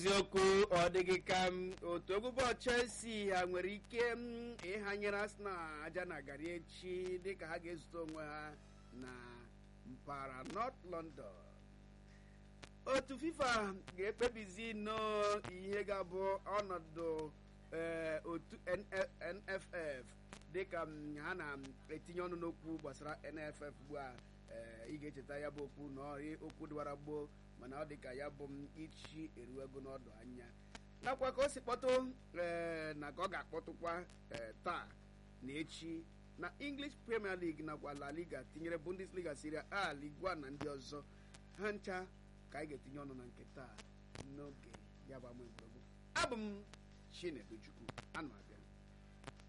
eziokwu ọ dịghị ka m otu egwu bọọlụ Chelsea ha nwere ike m ịhanyere Arsenal aja na garị echi dịka ha ga-ezute onwe ha na mpaghara North London otu FIFA ga-ekpebizi nnọọ ihe ga-abụ ọnọdụ otu NFF dịka ha na-etinye ọnụ n'okwu gbasara NFF ugbu a ị ga-echeta ya bụ okwu na ọrị okwu dịwara gboo mana ọ dị ka ya bụ m ichi eruego n'ọdụ anya nakwa ka o si kpọtụ na ka ọ ga-akpọtụkwa taa na echi na English Premier League nakwa La Liga tinyere Bundesliga Serie A Ligue 1 na ndị ọzọ ha ncha ka anyị ga-etinye ọnụ na nke taa n'oge ya bụ ama egwuregwu abụ m Chinedu Chukwu ana m abịa